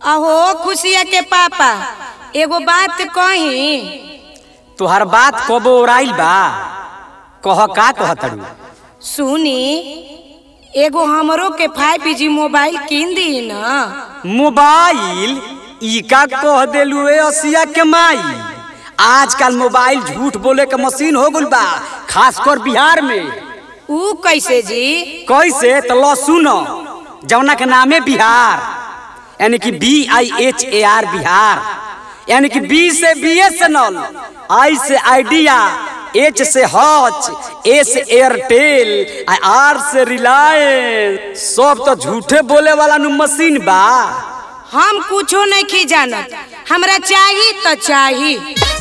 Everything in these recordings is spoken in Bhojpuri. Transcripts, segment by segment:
अहो खुशिया के पापा एगो बात कही तोहर बात कबो ओराइल बा कह का कहतड़ू सुनी एगो हमरो के फाइव जी मोबाइल किन दी न मोबाइल ई का कह देलू ए असिया के माई आजकल मोबाइल झूठ बोले के मशीन हो गइल बा खासकर बिहार में ऊ कैसे जी कैसे तो लो सुनो जौना के नामे बिहार यानी कि B I H A R Bihar यानी कि बी से B S N L I से आइडिया एच से हच ए से एयरटेल आ आर से रिलायंस सब तो झूठे बोले वाला नु मशीन बा हम कुछो नहीं खी जानत हमरा चाही तो चाही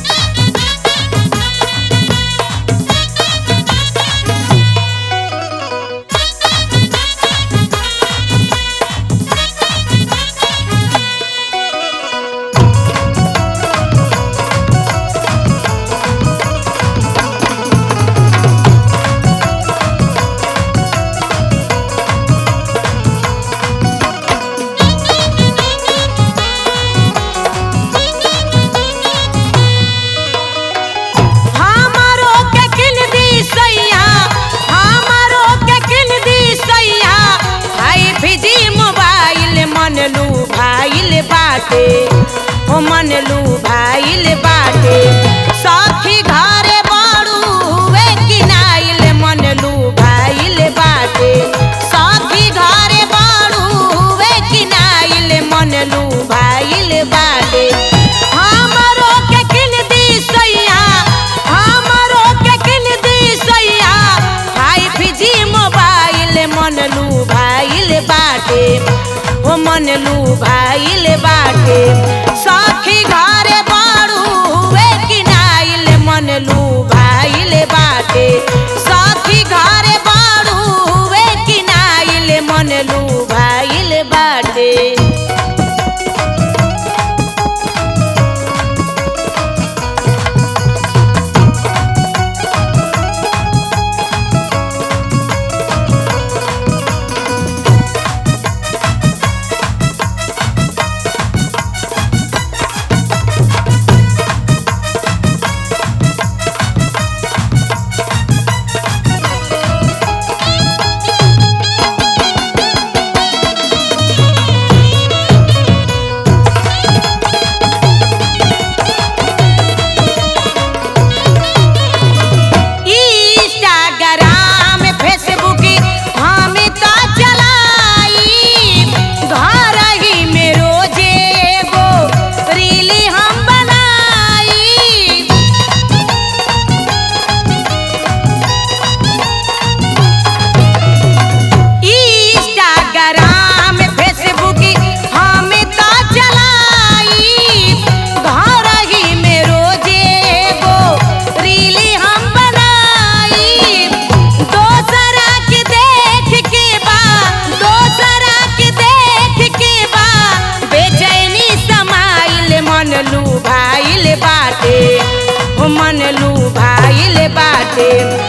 हमारो के किन दी सैया हमारो के किन दी सैया हाय फिजी मोबाइल मन लू भाइल बाटे ओ मन लू भाइल बाटे सखी घरे बड़ू वे किनाइल मन लू भाइल बाटे सखी घरे बड़ू वे किनाइल मन लू भाइल बाटे हमारो के किन दी सैया हमारो के किन दी सैया हाय फिजी मोबाइल मन लू भाइल बाटे ओ मन लू भाइल बाटे सखी घरे बड़ू वे किनाइल मन लू भाइल बाटे सखी घरे बड़ू वे किनाइल मन लू भाइल बाटे इंस्टाग्राम फेसबुक हम तो चलाई घर ही में रोजे एगो रील हम बनाई इंस्टाग्राम फेसबुक हम तो चलाई घर ही में रोजे एगो रील हम बनाई दोसरा के देख के बा दोसरा के देख के बा बेचैनी समाइल मन लू भाइल बाटे ओ मन लू भाइल बाटे